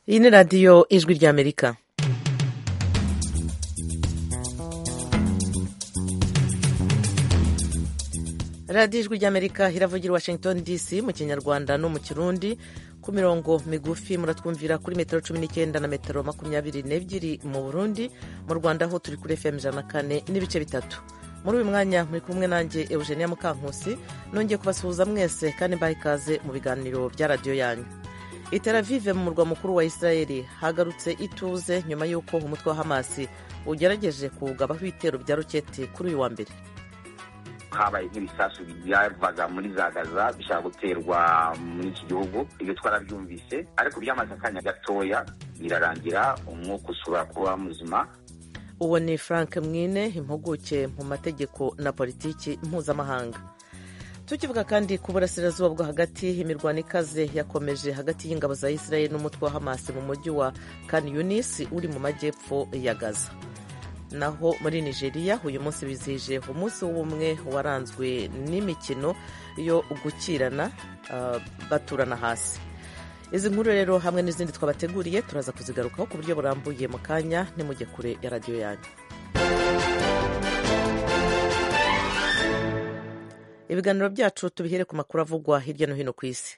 iyi ni radiyo ijwi ry'amerika radiyo ijwi ry'amerika iravugira i washington dc mu kinyarwanda no mu kirundi ku mirongo migufi muratwumvira kuri metero cumi n'icyenda na metero makumyabiri n'ebyiri mu burundi mu rwanda ho turi kuri fm ijana na kane n'ibice bitatu muri uyu mwanya muri kumwe nanjye eugenia mukankusi nongeye kubasuhuza mwese kandi mbaha ikaze mu biganiro bya radiyo yanyu i Tel Aviv mu murwa mukuru wa israel hagarutse ituze nyuma y'uko umutwe wa hamasi ugerageje kuwugabaho ibitero bya roketi kuri uyu wa mbere habaye nk'ibisasu byavaga muri za gaza bishaka guterwa muri iki gihugu ibyo twarabyumvise ariko byamaze akanya gatoya birarangira umwuka usubira kuba muzima uwo ni frank mwine impuguke mu mategeko na politiki mpuzamahanga tukivuga kandi ku burasirazuba bwo hagati imirwano ikaze yakomeje hagati y'ingabo za israel n'umutwe wa hamasi mu mujyi wa kan yunis uri mu majyepfo ya gaza naho muri nigeria uyu munsi bizihije umunsi w'ubumwe waranzwe n'imikino yo gukirana baturana hasi izi nkuru rero hamwe n'izindi twabateguriye turaza kuzigarukaho ku buryo burambuye mu kanya nimujye kure ya radiyo yanyu ibiganiro byacu tubihere ku makuru avugwa hirya no hino ku isi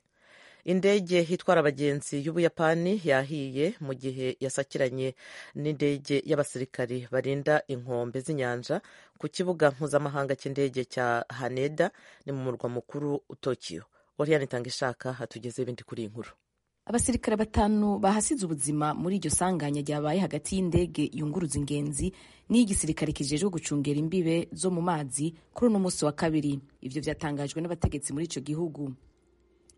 indege itwara abagenzi y'ubuyapani yahiye mu gihe yasakiranye n'indege y'abasirikari barinda inkombe z'inyanja ku kibuga mpuzamahanga cy'indege cya haneda ni mu murwa mukuru tokiyo oriyani itangishaka hatugeze ibindi kuri iyi nkuru abasirikare batanu bahasize ubuzima muri iryo sanganya ryabaye hagati y'indege yunguruza ingenzi n'iy'igisirikare kijejwe gucungera imbibe zo mu mazi kuri uno munsi wa kabiri ivyo vyatangajwe n'abategetsi muri ico gihugu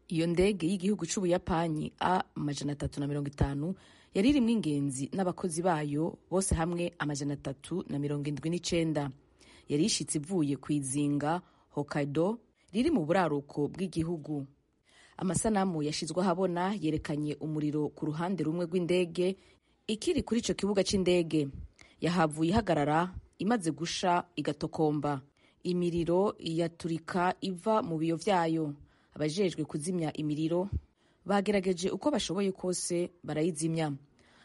iyo ndege y'igihugu c'ubuyapani a amajana atatu na mirongo itanu yari irimwo ingenzi n'abakozi bayo bose hamwe amajana atatu na mirongo indwi n'icenda yari ishitse ivuye ku izinga hokkaido riri mu buraruko bw'igihugu amasanamu yashyizwe ahabona yerekanye umuriro ku ruhande rumwe rw'indege ikiri kuri icyo kibuga cy'indege yahavuye ihagarara imaze gusha igatokomba imiriro yaturika iva mu biyo byayo abajejwe kuzimya imiriro bagerageje uko bashoboye kose barayizimya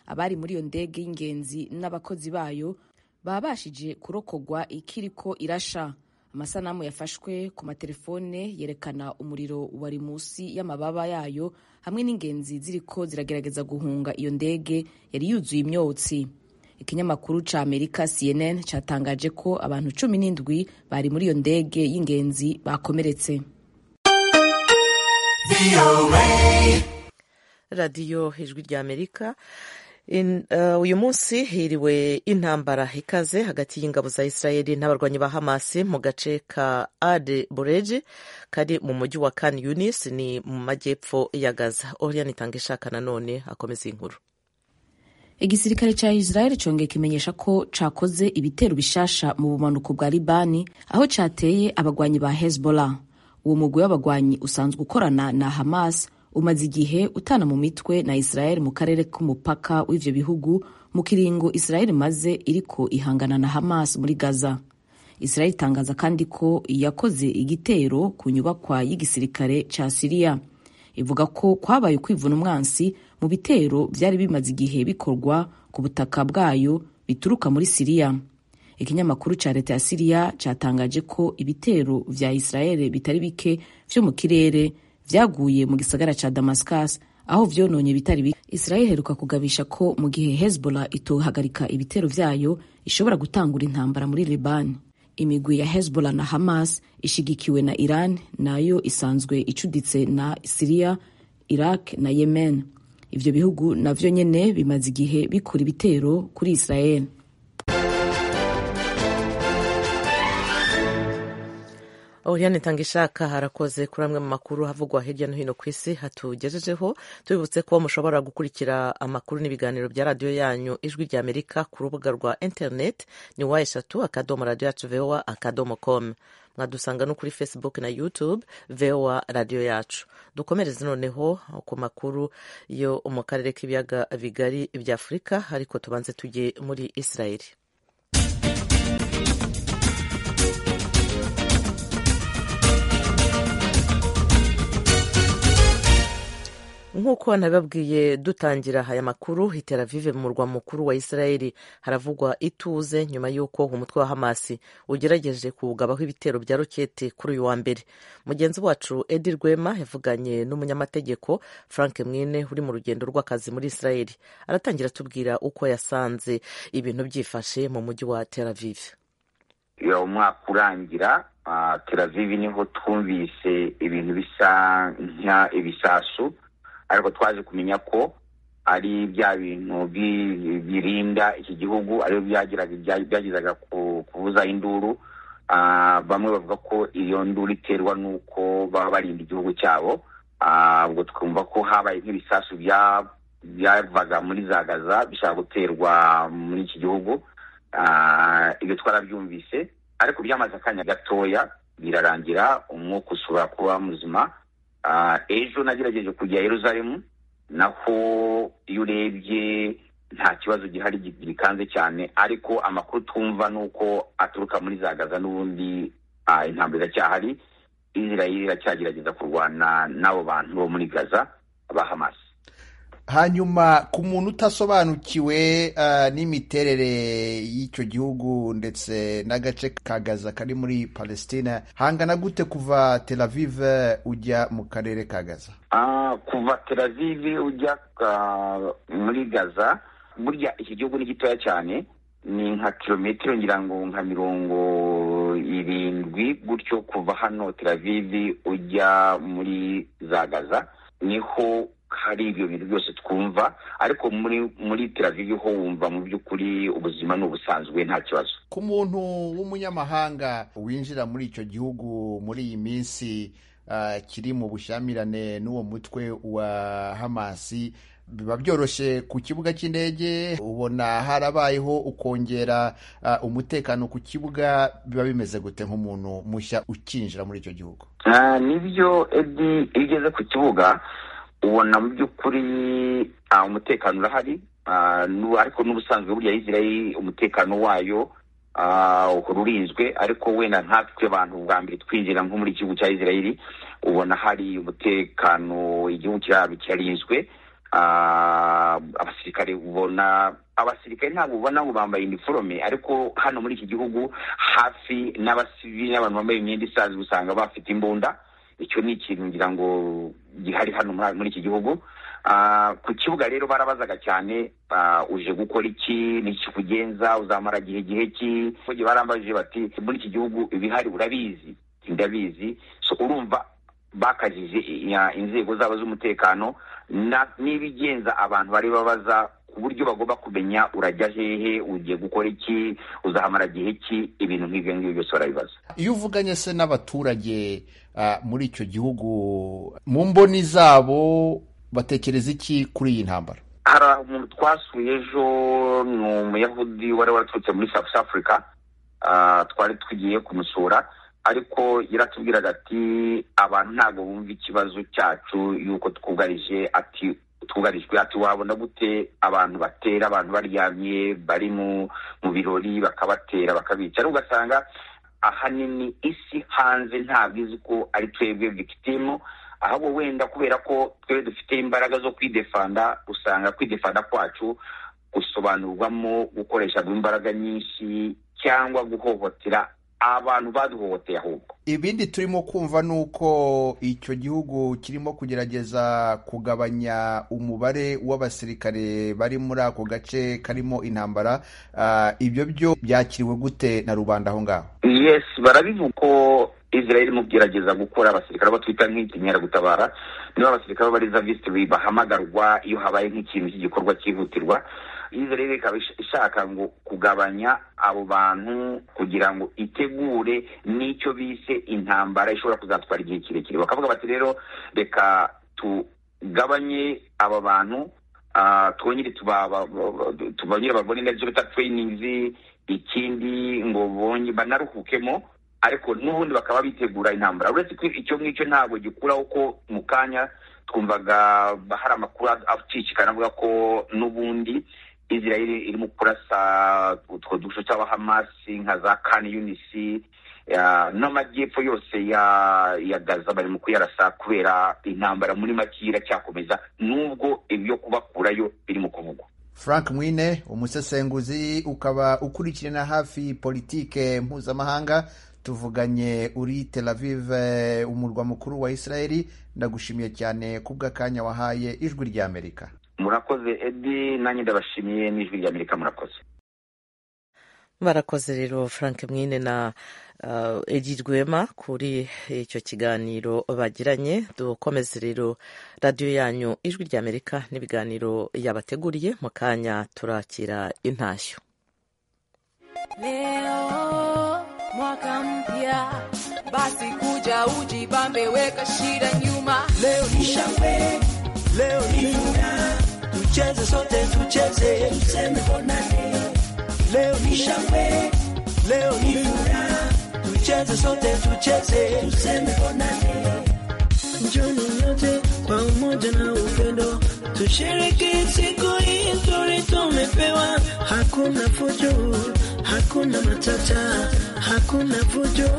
abari muri iyo ndege y'ingenzi n'abakozi bayo babashije kurokogwa ikiriko irasha amasanamu yafashwe ku matelefone yerekana umuriro wari munsi y'amababa yayo hamwe n'ingenzi ziriko ziragerageza guhunga iyo ndege yari yuzuye imyotsi ikinyamakuru ca amerika cnn catangaje ko abantu cumi n'indwi bari muri iyo ndege y'ingenzi bakomeretse radiyo ijwi rya amerika In, uh, uyu munsi hiriwe intambara ikaze hagati y'ingabo za israeli n'abarwanyi ba hamasi mu gace ka ade bureji kari mu mujyi wa kan yunis ni mu majyepfo ya gaza orian itanga ishaka nanone akomeza inkuru igisirikare cya israeli congeye kimenyesha ko cakoze ibitero bishasha mu bumanuko bwa libani aho cateye abagwanyi ba hezbollah uwo mugwi w'abagwanyi usanzwe ukorana na hamas umaze igihe utana mu mitwe na israel mu karere k'umupaka w'ivyo bihugu mu kiringo israel maze iriko ihangana na hamas muri gaza israel itangaza kandi ko yakoze igitero ku nyubakwa y'igisirikare ca siriya ivuga ko kwabaye kwivuna umwansi mu bitero vyari bimaze igihe bikorwa ku butaka bwayo bituruka muri siriya ikinyamakuru ca leta ya siriya catangaje ko ibitero vya israel bitari bike vyo mu kirere vyaguye mu gisagara ca damascus aho vyononye bitari bike israel iheruka kugabisha ko mu gihe hezbollah itohagarika ibitero vyayo ishobora gutangura intambara muri liban imigwi ya hezbollah na hamas ishigikiwe na iran nayo isanzwe icuditse na siriya iraq na yemen ivyo bihugu navyo nyene bimaze igihe bikora ibitero kuri israel Oriane Tangishaka harakoze kuri amwe mu makuru havugwa hirya no hino ku isi hatugejejeho tubibutse ko mushobora gukurikira amakuru n'ibiganiro bya radiyo yanyu ijwi rya Amerika ku rubuga rwa internet ni wa eshatu akadomo radiyo yacu voa akadomo com mwadusanga no kuri facebook na youtube voa radiyo yacu dukomereze noneho ku makuru yo mu karere k'ibiyaga bigari bya afurika ariko tubanze tujye muri israeli nk'uko nababwiye dutangira aya makuru i Tel Aviv mu murwa mukuru wa Israeli haravugwa ituze nyuma y'uko umutwe wa Hamasi ugerageje kuwugabaho ibitero bya roketi kuri uyu wa mbere mugenzi wacu Edi Rwema yavuganye n'umunyamategeko Frank Mwine uri mu rugendo rw'akazi muri Israeli aratangira atubwira uko yasanze ibintu byifashe mu mujyi wa Tel Aviv umwaka urangira teravivi niho twumvise ibintu bisa ibisasu ariko twaje kumenya ko ari bya bintu birinda iki gihugu ariyo byagezaga kubuza induru bamwe bavuga ko iyo nduru iterwa n'uko baba barinda igihugu cyabo ubwo twumva ko habaye nk'ibisasu byavaga muri za gaza bishaka guterwa muri iki gihugu ibyo twarabyumvise ariko byamaze akanya gatoya birarangira umwuka usubira kuba muzima ejo nagerageje kujya Yeruzalemu naho iyo urebye nta kibazo gihari gikanze cyane ariko amakuru twumva ni uko aturuka muri za gaza n'ubundi intambwe iracyahari israel iracyagerageza kurwana n'abo bantu bo muri gaza ba hamas hanyuma ku muntu utasobanukiwe n'imiterere y'icyo gihugu ndetse n'agace ka gaza kari muri palestina hangana gute kuva tel aviv ujya mu karere ka gaza kuva tel aviv ujya muri gaza burya iki gihugu ni gitoya cyane ni nka kilometero ngira ngo nka mirongo irindwi gutyo kuva hano tel aviv ujya muri za gaza niho hari ibyo bintu byose twumva ariko muri muri teravivi ho wumva mu by'ukuri ubuzima ni ubusanzwe nta kibazo ku muntu w'umunyamahanga winjira muri icyo gihugu muri iyi minsi kiri mu bushyamirane n'uwo mutwe wa hamasi biba byoroshye ku kibuga cy'indege ubona harabayeho ukongera umutekano ku kibuga biba bimeze gute nk'umuntu mushya ukinjira muri icyo gihugu nibyo edi iyo ugeze ku kibuga ubona mu by'ukuri umutekano urahari ariko n'ubusanzwe burya israel umutekano wayo ururinzwe ariko wenda nkatwe abantu bwa mbere twinjira nko muri igihugu cya israel ubona hari umutekano igihugu cyabo kirarinzwe abasirikare ubona abasirikare ntabwo ubona ngo bambaye iniforome ariko hano muri iki gihugu hafi n'abasivili n'abantu bambaye imyenda isanzwe usanga bafite imbunda icyo ni ikintu ngira ngo gihari hano muri iki gihugu ku kibuga rero barabazaga cyane uje gukora iki nikikugenza uzamara igihe gihe ki barambajije bati muri iki gihugu ibihari urabizi ndabizi so urumva bakajije inzego zabo z'umutekano n'ibigenza abantu bari babaza ku buryo bagomba kumenya urajya hehe ugiye gukora iki uzahamara igihe ki ibintu nk'ibyo ngibyo byose barabibaza iyo uvuganye se n'abaturage muri icyo gihugu mu mboni zabo batekereza iki kuri iyi ntambara hari umuntu twasuye ejo ni umuyahudi wari waraturutse muri south africa twari tugiye kumusura ariko yaratubwiraga ati abantu ntabwo bumva ikibazo cyacu yuko twugarije ati twugarijwe ati wabona gute abantu batera abantu baryamye bari mu birori bakabatera bakabica ugasanga ahanini isi hanze ntabwo izi ko ari twebwe bikitimu ahubwo wenda kubera ko twebwe dufite imbaraga zo kwidefanda usanga kwidefanda kwacu gusobanurwamo gukoresha imbaraga nyinshi cyangwa guhohotera abantu baduhohoteye ahubwo ibindi turimo kumva ni uko icyo gihugu kirimo kugerageza kugabanya umubare w'abasirikare bari muri ako gace karimo intambara ibyo byo byakiriwe gute na rubanda aho ngaho yes barabivuga ko israel irimo kugerageza gukora abasirikare abo twita nk'inkeragutabara niba abasirikare b'abarizavisitiri bahamagarwa iyo habaye nk'ikintu cy'igikorwa cyihutirwa israel ikaba ishaka ngo kugabanya abo bantu kugira ngo itegure n'icyo bise intambara ishobora kuzatwara igihe kirekire bakavuga bati rero reka tugabanye aba bantu twongere tubongere babone nabyo bita tureyiningi ikindi ngo bonge banaruhukemo ariko n'ubundi bakaba bitegura intambara uretse ko icyo ngicyo ntabwo gikuraho ko mu kanya twumvaga hari amakuru acicikana avuga ko n'ubundi israel irimo kurasa utwo dushusho cy'abahamasi nka za kani yunisi n'amajyepfo yose ya ya gaza bari mu kuyarasa kubera intambara muri make iracyakomeza nubwo ibyo kubakurayo biri mu kuvugwa frank mwine umusesenguzi ukaba ukurikirana hafi politike mpuzamahanga tuvuganye uri tel aviv umurwa mukuru wa israeli ndagushimiye cyane kubw'akanya wahaye ijwi ry'amerika murakoze edi nanjye ndabashimiye n'ijwi ry'amerika murakoze barakoze rero frank mwine na uh, edi rwema kuri icyo kiganiro bagiranye dukomeze rero radiyo yanyu ijwi ry'amerika n'ibiganiro yabateguriye mu kanya turakira intashyo Leo mwaka mpya, basi kuja ujibambe, weka shida nyuma. Leo ni shangwe, leo ni furaha, tucheze sote, tucheze tuseme bonane. Leo ni shangwe, leo ni furaha, tucheze sote, tucheze tuseme bonane. Njoni nyote kwa umoja na upendo, tushiriki siku hii nzuri tumepewa. Hakuna fujo, hakuna matata, hakuna fujo,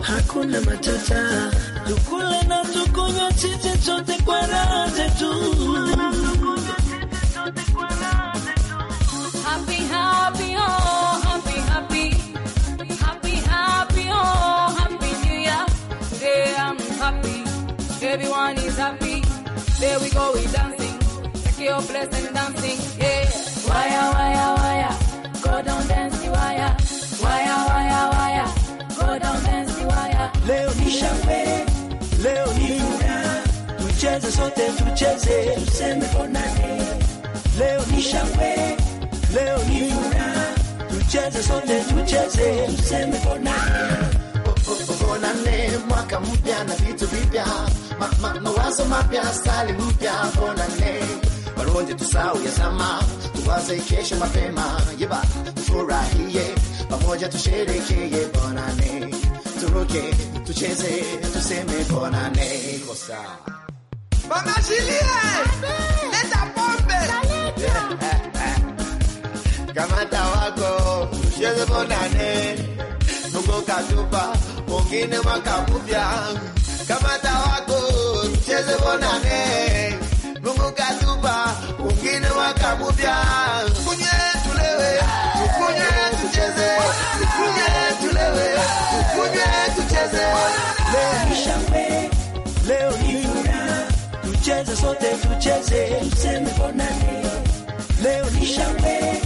hakuna matata. Tukule na tukunywe sisi sote kwa raha zetu. Happy, happy, oh, happy, happy. Happy, happy, oh, happy new year. Today I'm happy. Everyone is happy. There we go, we dancing. Take your place and dancing. Yeah. Waya, waya, waya. Go down, dance the wire. Waya, waya, waya. Go down, dance the wire. Leo ni shangwe, leo ni furaha, tucheze sote, tucheze tuseme bonane. Leo ni shangwe, leo ni furaha, tucheze sote, tucheze tuseme bonane. Bonane, mwaka mpya na vitu vipya, ma, ma, mawazo mapya, stali mpya, bonane. Walonje tusahau ya zama, tuwaze kesho mapema, yeba tufurahie pamoja, tusherekee bonane, turuke tucheze, tuseme bonane kosa kamata wako tucheze bonane nuko katupa wengine mwaka mpya kamata wako tucheze bonane nuko katupa wengine mwaka mpya kunye tulewe tukunye tucheze tukunye tulewe tukunye tucheze leo ni shangwe leo ni furaha tucheze sote tucheze tuseme bonane leo ni shangwe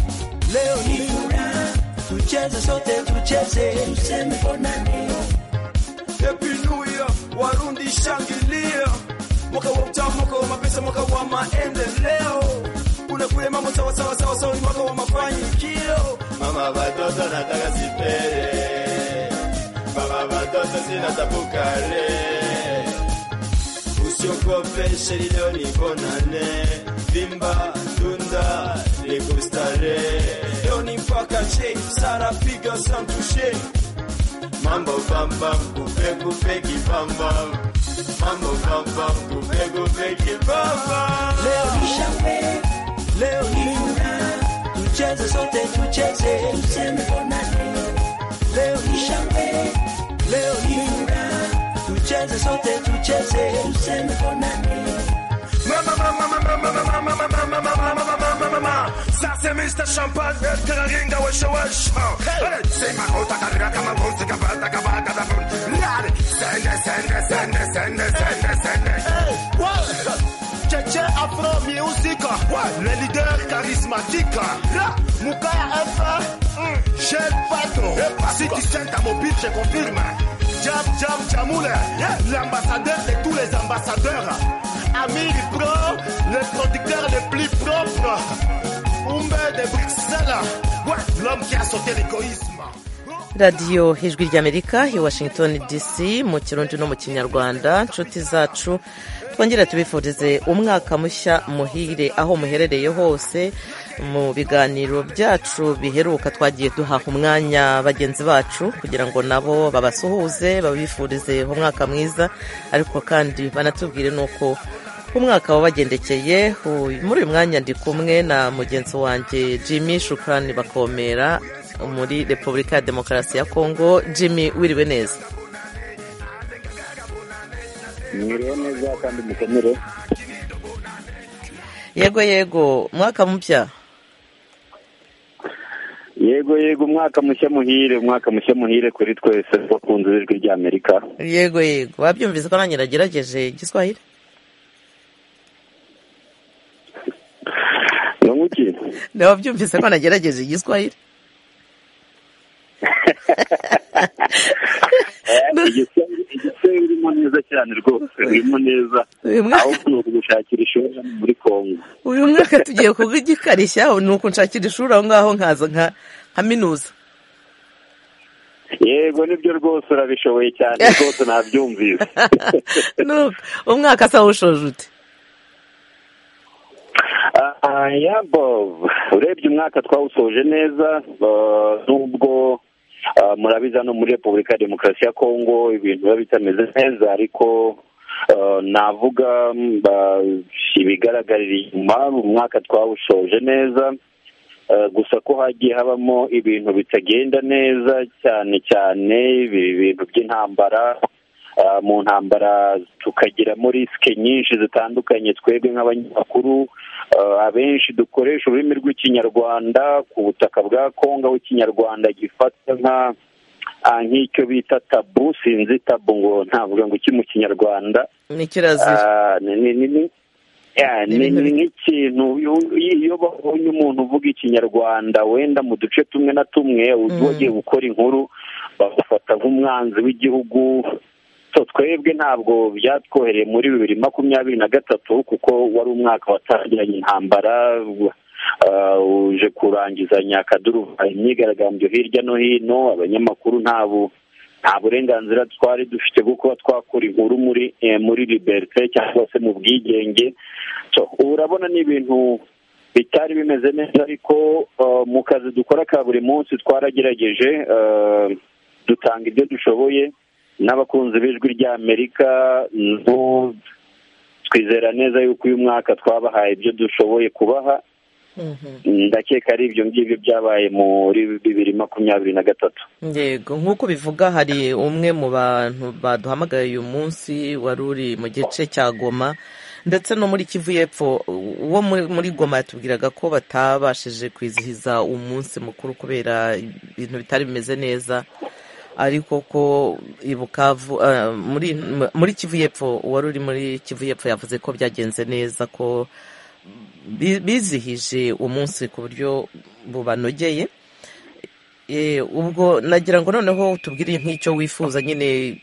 leo ni furaha tucheze sote tucheze tuseme bonane Happy New Year, Warundi shangilia, mwaka wa utamu, mwaka wa mapesa, mwaka wa maendeleo, unakule mambo sawa sawa sawa sawa, ni mwaka wa mafanikio. mama watoto nataka sipere baba watoto sina tapukale usiokopeshe lilo nikonane vimba tunda likustare Leo ni mpaka che sara piga santushe mambo bamba kupe kipamba mambo bamba kupe kipamba leo ni shangwe leo ni furaha tucheze sote tucheze tuseme bonane leo ni shangwe leo ni furaha tucheze sote tucheze tuseme bonane mama mama mama mama mama mama mama mama mama mama mama sasa Mr Champagne teraringa weshe weshe Hey, sema utakarira kama mbuzi kabata kabata da Nani sende sende sende sende sende sende Cheche Afro Music, le leader charismatique, Moukaya F, Gel Pato, si tu sens ta mobile, je confirme, Jam Jam Jamoule, l'ambassadeur de tous les ambassadeurs, Amir Pro, le producteur le plus propre, Umbe de Bruxelles, ouais, l'homme qui a sauté l'égoïsme. radiyo ijwi ry'amerika i washington dc mu kirundi no mu kinyarwanda nshuti zacu twongera tubifurize umwaka mushya muhire aho muherereye hose mu biganiro byacu biheruka twagiye duhaha umwanya bagenzi bacu kugira ngo nabo babasuhuze babifurize umwaka mwiza ariko kandi banatubwire n'uko umwaka wabagendekeye uyu- muri uyu mwanya ndi kumwe na mugenzi wanjye jimmy shukrani bakomera muri repubulika ya demokarasi ya kongo jimmy wiriwe neza mwiriwe neza kandi mukomere yego yego mwaka mupya yego yego umwaka mushya muhire umwaka mushya muhire kuri twese bakunze ijwi ry'amerika yego yego wabyumvise ko nanjye nagerageje igiswahili nonguki nawe wabyumvise ko nagerageje igiswahili igisenge urimo neza cyane rwose urimo neza Uyu mwaka- ahubwo ni ukugushakira ishuri hano muri kongo uyu mwaka tugiye kugikarishya ni ukunshakira ishuri aho ngaho nkaza nka nkaminuza yego nibyo rwose urabishoboye cyane rwose nabyumvise Nuko, umwaka asa wushoje ute Ah, ya Bob urebye umwaka twawusoje neza ah, nubwo ah, murabizi hano muri repubulika ya demokarasi ya kongo ibintu biba bitameze neza ariko ah, navuga mm, ba- ibigaragarira inyuma umwaka twawusoje neza Ah, gusa ko hagiye habamo ibintu bitagenda neza cyane cyane ibi- ibintu by'intambara Ah, mu ntambara tukagiramo risike nyinshi zitandukanye twebwe nk'abanyamakuru ah, abenshi dukoresha ururimi rw'ikinyarwanda ku butaka bwa kongo aho ikinyarwanda gifatwa nka ah, nk'icyo bita tabu sinzi tabu ngo ntavuga ngo iki mu kinyarwanda ni kirazira Ah, ni- ni- ni- ni- ya, Ni ni ibintu ni nk'ikintu iyo- iyo babonye umuntu uvuga ikinyarwanda wenda mu duce tumwe na tumwe uzi wagiye gukora inkuru bamufata nk'umwanzi w'igihugu so twebwe ntabwo byatwohereye muri bibiri makumyabiri na gatatu kuko wari umwaka watangiranye intambara ah, uje kurangizanya akaduruva imyigaragambyo hirya no hino abanyamakuru ntabo nta burenganzira twari dufite bwo kuba twakora inkuru muri eh, muri liberite cyangwa se mu bwigenge So, ubu urabona ni ibintu bitari bimeze neza ariko eh, mu kazi dukora ka buri munsi twaragerageje eh, dutanga ibyo dushoboye n'abakunzi b'ijwi ry'amerika no- twizera neza yuko uyu mwaka twabahaye ibyo dushoboye kubaha ndakeka ari ibyo ngibyo byabaye muri bibiri makumyabiri na gatatu yego nk'uko bivuga hari umwe mu bantu baduhamagaye uyu munsi wari uri mu gice cya goma ndetse no muri kivu y'epfo uwo muri- muri goma yatubwiraga ko batabashije kwizihiza umunsi mukuru kubera ibintu bitari bimeze neza ariko ko i Bukavu eh, muri muri kivu y'epfo uwari uri muri kivu y'epfo yavuze ko byagenze neza ko bi- bizihije umunsi ku buryo bubanogeye Eh, ubwo nagira ngo noneho tubwire nk'icyo wifuza nyine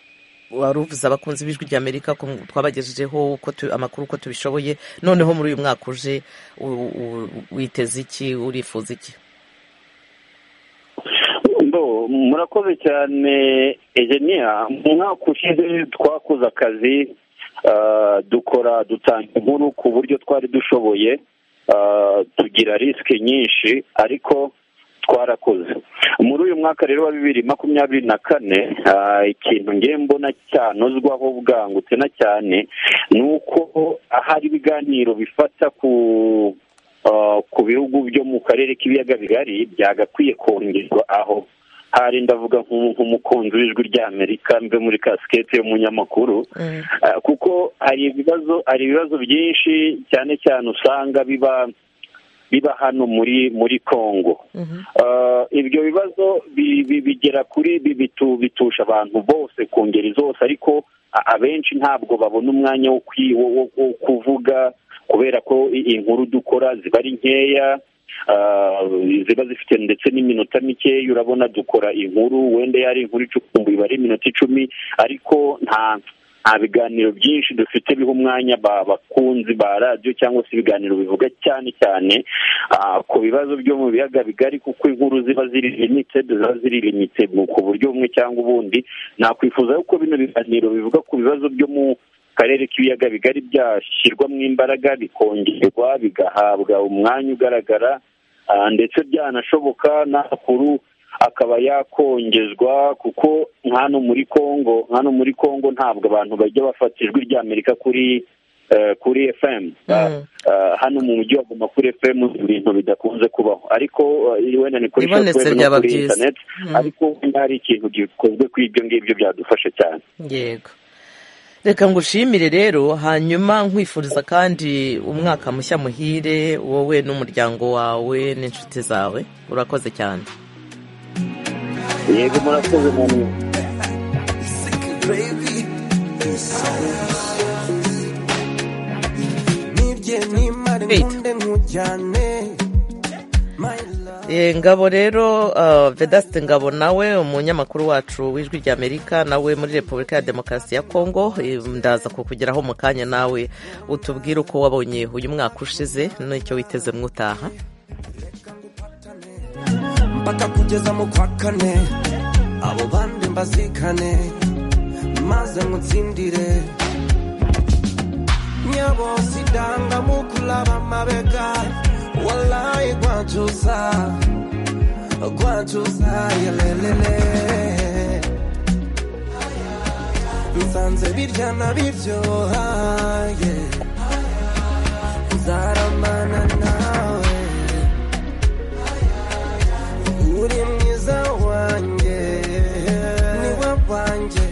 wari uvuze abakunzi b'ijwi ry'amerika ko twabagejejeho uko tu- amakuru uko tubishoboye noneho muri uyu mwaka uje u- u- witeze iki urifuza iki Ndo, murakoze cyane ejeniya mu mwaka ushize twakoze akazi ah, dukora dutanga inkuru ku buryo twari dushoboye ah, tugira risike nyinshi ariko twarakoze muri uyu mwaka rero wa bibiri makumyabiri na kane ah, ikintu ngiye mbona cyanozwaho bwangutse na cyane ni uko ahari ibiganiro bifata ku Uh, ku bihugu byo mu karere k'ibiyaga bigari byagakwiye kongerwa aho hari ndavuga nk'umu- nk'umukunzi w'ijwi ry'amerika mbe muri kasikete y'umunyamakuru Uh, kuko hari ibibazo hari ibibazo byinshi cyane cyane usanga biba biba hano muri muri kongo Uh, ibyo bibazo bi- bi- bigera kuri bi- bitu- bitusha abantu bose ku ngeri zose ariko a- abenshi ntabwo babona umwanya wo kwi- wo- wo- wo kuvuga kubera ko i- inkuru dukora ziba ari nkeya ah, ziba zifite ndetse n'iminota mikeya urabona dukora inkuru wenda yari inkuru icukumbuye iba ari iminota icumi ariko nta nta biganiro byinshi dufite biha umwanya ba- bakunzi ba radiyo cyangwa se ibiganiro bivuga cyane cyane ah, ku bibazo byo mu biyaga bigari kuko inkuru ziba ziri limited ziba ziri limited mu- ku buryo bumwe cyangwa ubundi nakwifuza yuko bino biganiro bivuga ku bibazo byo mu karere k'ibiyaga bigari byashyirwamo imbaraga bikongerwa bigahabwa umwanya ugaragara ah, ndetse byanashoboka n'amakuru akaba yakongezwa kuko nk'ano muri kongo nk'ano muri kongo ntabwo abantu bajya bafata ijwi ry'amerika kuri eh, kuri fm Ah, ah, hano mu mujyi wa guma kuri fm ibintu bidakunze kubaho ariko eh, wenda ni kuri Bibonetse shortwave no byaba kuri byiza. internet Mm. ariko wenda hari ikintu gikozwe kuri ibyo ngibyo byadufasha cyane yego reka ngushimire rero hanyuma nkwifuriza kandi umwaka mushya muhire wowe n'umuryango wawe n'inshuti zawe urakoze cyane yego murakoze mu nibye nimara Wait. inkunde nkujyane my love Eh, ngabo rero uh, vedasite ngabo nawe umunyamakuru wacu w'ijwi ry'amerika nawe muri repubulika ya demokarasi ya kongo eh, ndaza kukugeraho mu kanya nawe utubwire uko wabonye uyu mwaka ushize n'icyo witeze mwutaha mpaka kugeza mu kwa kane abo bandi mbazikane maze mutsindire nyabo sidanga mukulaba mabega walayi gwacuza gwacuza yelelele nsanze birya na biryohaye nzaramana nawe uri mwiza wanjye niwe wanjye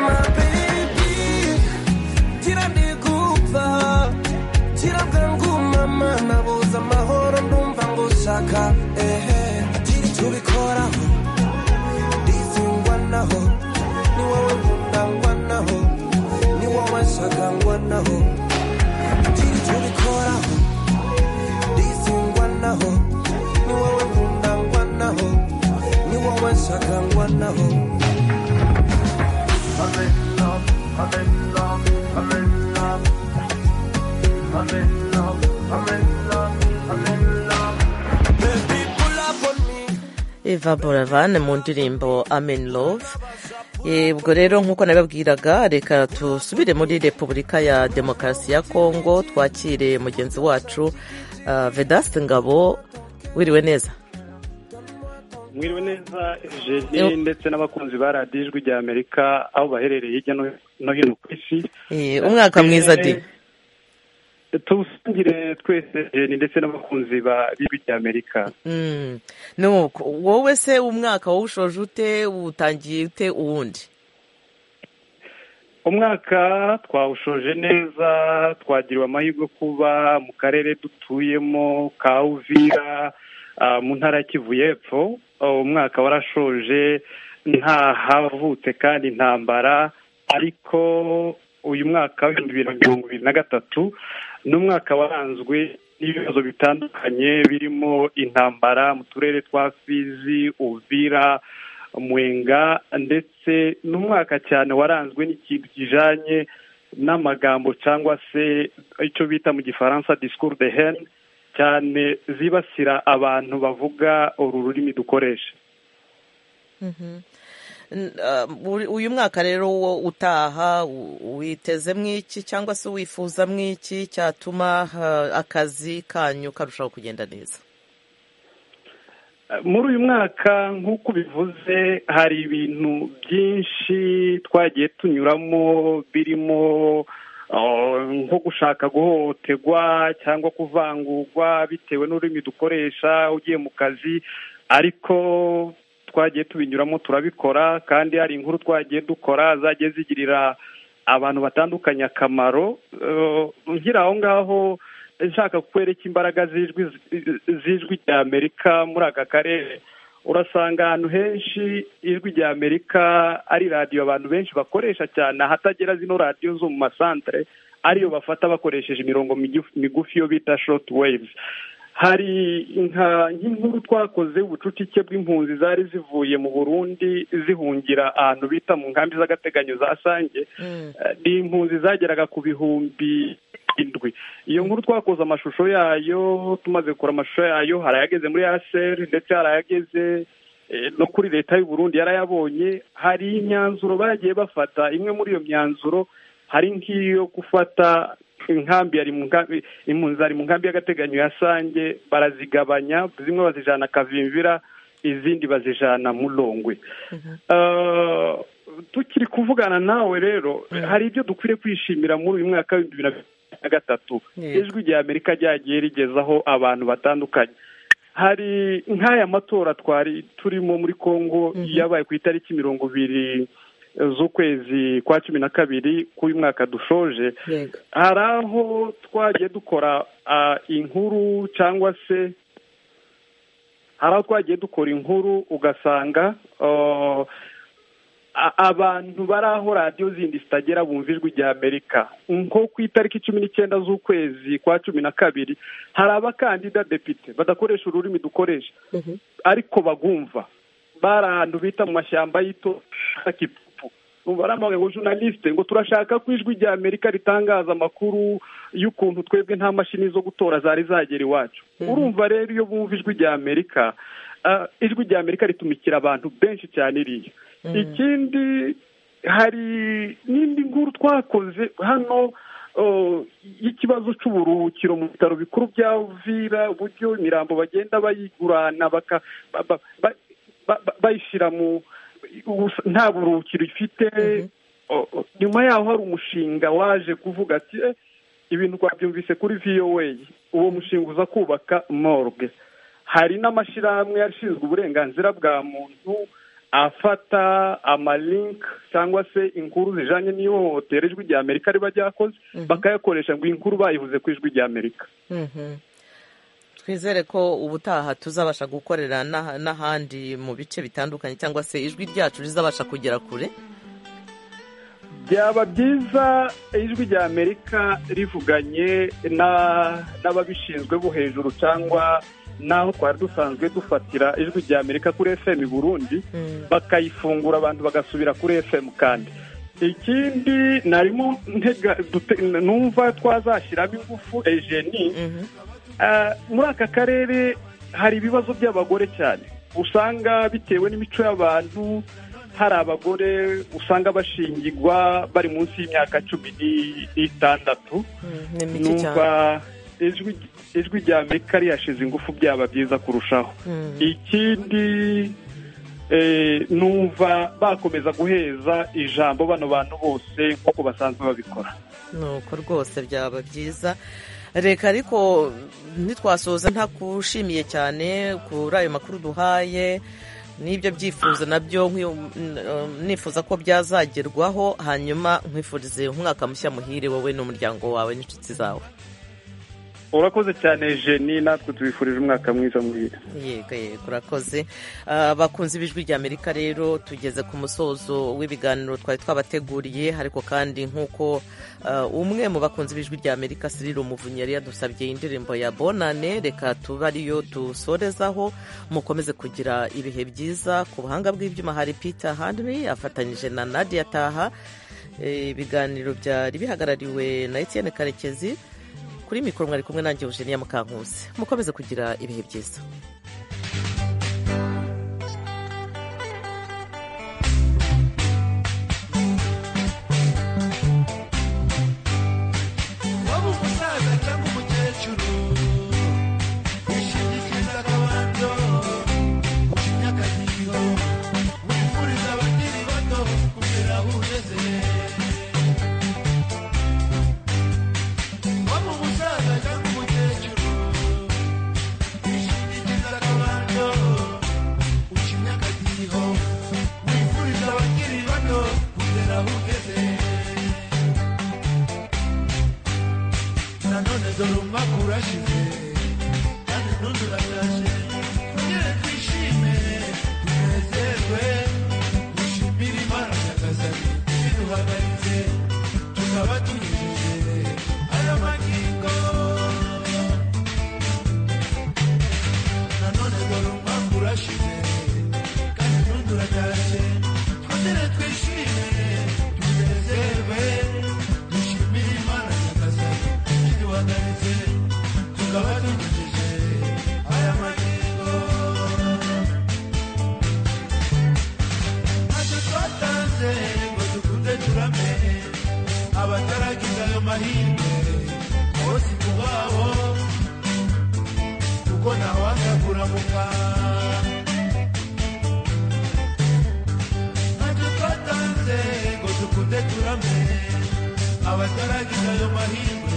mabebi tira ndigupfa tira bwangumama nabuze amahoro ndumva ngushaka ehe tubikoraho ndizingwanaho ni wowe nkundangwanaho ni wowe nshakangwanaho tubikoraho ndizingwanaho ni wowe nkundangwanaho ni wowe nshakangwanaho Baby, pull up on me. eva buravan mu ndirimbo amen love Eh, ubwo rero nk'uko nabibabwiraga reka dusubire muri repubulika ya demokarasi ya kongo twakire mugenzi wacu uh, vedasite ngabo wiriwe neza mwiriwe neza Yo. Eugenie ndetse n'abakunzi ba radiyo ijwi rya amerika aho baherereye hirya no no hino ku isi Eh, umwaka mwiza di Eh, tuwusangire twese Eugenie ndetse n'abakunzi ba b'ijwi rya amerika Mm. nuko wowe se umwaka wawushoje ute utangiye ute uwundi umwaka twawushoje neza twagiriwe amahirwe yo kuba mu karere dutuyemo ka uvira ah, mu ntara ya kivu y'epfo Oh, umwaka warashoje nta havutse kandi intambara ariko uyu mwaka w'ibihumbi bibiri na mirongo ibiri na gatatu ni umwaka waranzwe n'ibibazo bitandukanye birimo intambara mu turere twa fizi uvira mwenga ndetse n'umwaka cyane waranzwe n'ikintu kijanye n'amagambo cyangwa se icyo bita mu gifaransa discours de haine cyane zibasira abantu bavuga uru rurimi dukoresha N- ah, uri- uyu mwaka rero wo utaha u- witeze mw'iki cyangwa se wifuza mw'iki cyatuma ah, akazi kanyu karushaho kugenda neza muri uyu mwaka nk'uko ubivuze hari ibintu byinshi twagiye tunyuramo birimo uh, nko gushaka guhohoterwa cyangwa kuvangurwa bitewe n'ururimi dukoresha ugiye mu kazi ariko twagiye tubinyuramo turabikora kandi hari inkuru twagiye dukora zagiye zigirira abantu batandukanye akamaro Uh, nkiri aho ngaho nshaka kukwereka imbaraga z'ijwi z'ijwi rya amerika muri aka karere urasanga ahantu henshi ijwi rya amerika ari radiyo abantu benshi bakoresha cyane ahatagera zino radiyo zo mu masantere ariyo bafata bakoresheje imirongo migufi- migufi yo bita short waves hari nka- nk'inkuru twakoze ubucucike bw'impunzi zari zivuye mu burundi zihungira ahantu bita mu nkambi z'agateganyo za sange Eh, ni impunzi zageraga ku bihumbi indwi iyo nkuru twakoze amashusho yayo tumaze gukora amashusho yayo hari ayageze muri aseri ndetse hari ayageze eh, no kuri leta y'u Burundi yarayabonye hari imyanzuro bagiye bafata imwe muri iyo myanzuro hari nk'iyo gufata inkambi yari mu nkambi impunzi zari mu nkambi y'agateganyo ya sange barazigabanya zimwe bazijana kavimvira izindi bazijana mu Longwe Eh, tukiri kuvugana nawe rero hari ibyo dukwiriye kwishimira muri uyu mwaka w'ibihumbi bibiri na makumyabiri na gatatu ijwi rya amerika ryagiye rigezaho abantu batandukanye hari nk'aya matora twari turimo muri congo yabaye ku itariki mirongo ibiri z'ukwezi kwa cumi na kabiri k'uyu mwaka dushoje yego hari aho twagiye dukora ah, inkuru cyangwa se hari aho twagiye dukora inkuru ugasanga ah, a- abantu bari aho radiyo zindi zitagera bumva ijwi rya amerika nko ku itariki cumi n'icyenda z'ukwezi kwa cumi na kabiri hari abakandida depite badakoresha ururimi dukoresha ariko bagumva bari ahantu bita mu mashyamba y'ito kipupu umva baramubwira ngo journaliste ngo turashaka ko ijwi rya amerika ritangaza amakuru y'ukuntu twebwe nta mashini zo gutora zari zagera iwacu urumva rero iyo bumva ijwi rya amerika ah, ijwi rya amerika ritumikira abantu benshi cyane iriya ikindi hari n'indi nkuru twakoze hano oh, y'ikibazo cy'uburuhukiro mu bitaro bikuru bya vira uburyo imirambo bagenda bayigurana baka- ba- ba- ba- ba- ba- bayishyira mu ubusa- nta buruhukiro ifite o- o- nyuma yaho hari umushinga waje kuvuga ati "Eh, ibintu twabyumvise kuri voa uwo mushinga uza kubaka morgue hari n'amashyirahamwe ashinzwe uburenganzira bwa muntu afata amalink cyangwa se inkuru zijanye n'ihohotera ijwi rya amerika riba ryakoze bakayakoresha ngo iyi nkuru bayivuze ku ijwi rya amerika Mhm. twizere ko ubutaha tuzabasha gukorera n'aha- n'ahandi mu bice bitandukanye cyangwa se ijwi ryacu rizabasha kugera kure byaba byiza ijwi rya amerika rivuganye na- n'ababishinzwe bo hejuru cyangwa n'aho twari dusanzwe dufatira ijwi rya amerika kuri fm burundi bakayifungura abantu bagasubira kuri fm kandi ikindi narimo ntega dute- numva twazashyiramo ingufu ejeni Ah, muri aka karere hari ibibazo by'abagore cyane usanga bitewe n'imico y'abantu hari abagore usanga bashingirwa bari munsi y'imyaka cumi ni- n'itandatu ni mike cyane numva ijwi ijwi rya amerika rihashize ingufu byaba byiza kurushaho Mm. ikindi eh, numva bakomeza guheza ijambo bano bantu bose nk'uko basanzwe babikora nuko rwose byaba byiza reka ariko ntitwasoza ntakushimiye cyane kuri ayo makuru duhaye n'ibyo byifuzo nabyo nkwi- n- nifuza ko byazagerwaho hanyuma nkwifurize umwaka mushya muhire wowe n'umuryango wawe n'inshuti zawe urakoze cyane jeni natwe tubifurije umwaka mwiza muhira yego yego urakoze Ah, bakunze ibijwi rya amerika rero tugeze ku musozo w'ibiganiro twari twabateguriye ariko kandi nk'uko ah, umwe mu bakunze ibijwi rya amerika Cyril umuvunyi yari yadusabye indirimbo ya bonane reka tuba ariyo dusorezaho mukomeze kugira ibihe byiza ku buhanga bw'ibyuma hari peter henry afatanyije na nadia taha Eh, ibiganiro byari bihagarariwe na etienne karekezi kuri mikoro mwari kumwe nanjye eugenia mukankusi mukomeze kugira ibihe byiza waba umusaza cyangwa umukecuru wishingikiriza akabando ucinya akadiho wifuriza abakiri bato kugera aho ugeze waba umusaza cyangwa umukecuru wishingikiriza akabando ucinya akadiho wifuriza abakiri bato kugera aho ugeze nanone dore umakuru ashize kandi n'undi uratashe tugere twishime tunezerwe dushimire imana nyagasani iduhagaritse tukaba tunyujije aya magingo nanone dore umakuru ashize kandi n'undi uratashe twongere twishime tunezerwe dushimire imana nyagasani iduhagaritse tukaba tunyujije aya magingo ntacyo twatanze ngo dukunde turamenye abataragize ayo mahirwe bose kubabo kuko ntawanga kuramuka ntacyo twatanze abataragira ayo mahirwe